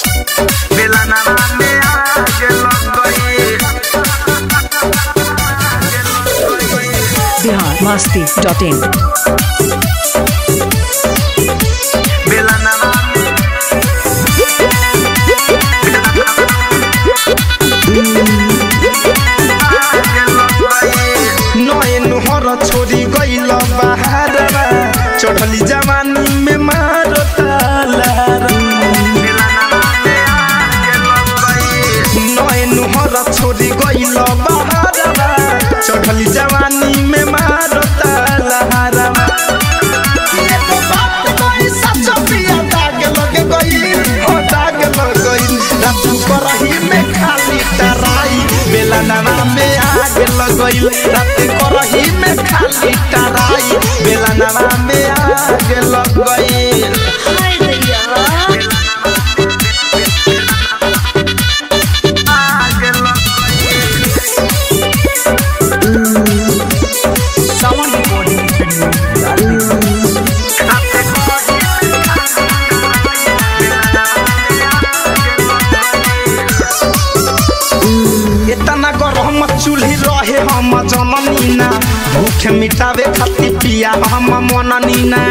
बेलनवा में आग लग गई बिहार मस्ती डॉट इन बेलनवा में आग लग गई नए नुहर छोड़ी गईल बहारवा चढ़ली जवानी में मारो तालारा बेलनवा में आग लग गई नए नुहर छोड़ी गईल बहारवा चढ़ली जवानी में मारो तालारा एगो बात कही सच पिया दाग लग गई हो दाग लग गई रातू करही में खाली टराई बेलनवा में आग लग गई रात करही में खाली टराई बेलनवा में आग लग गई आग लग सावन बॉडी इतना गरम चूल्ही रहे हम जननीना भूख मिटावे खातिर पिया हम मननीना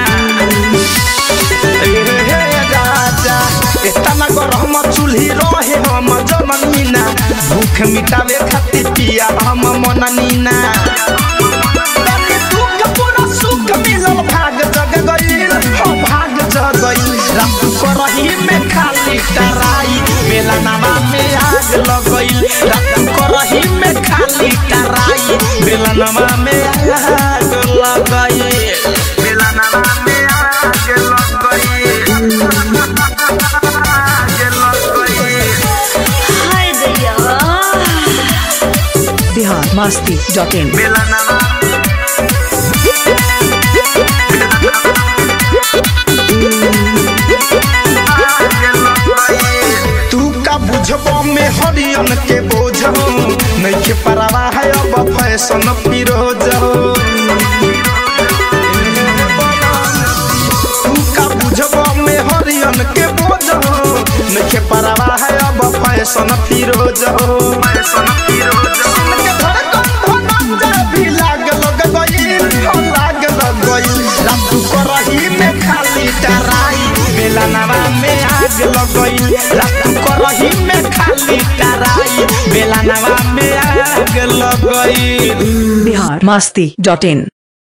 ए हे राजा इतना गरम चूल्ही रहे हम जननीना भूख मिटावे खातिर पिया हम मननीना तनी दुख पूरा सुख मिलल भाग जग गईल हो भाग जग गईल रात करही में खाली टराई बेला नामा में आग लग गईल रात करही में खाली टराई बेला नामा में आग लग गईल बेलनवा में आग लग गई आग लग गई बिहार मस्ती डॉट इन बेलनवा आग लग गई तू का बुझबो में हरियन के बोझ नहीं के परवा है अब फैशन फिरोज तू का बुझबो में हरियन के बोझ नहीं के परवा है अब फैशन फिरोज फैशन फिरोज के धड़कन धनंजय भी लाग लग गईल हो लाग लग गईल रात करही में खाली टराई बेला नवा में आग लग गईल रात करही में खाली टराई बेला नवा में आग लग गईल बिहार मस्ती डॉट इन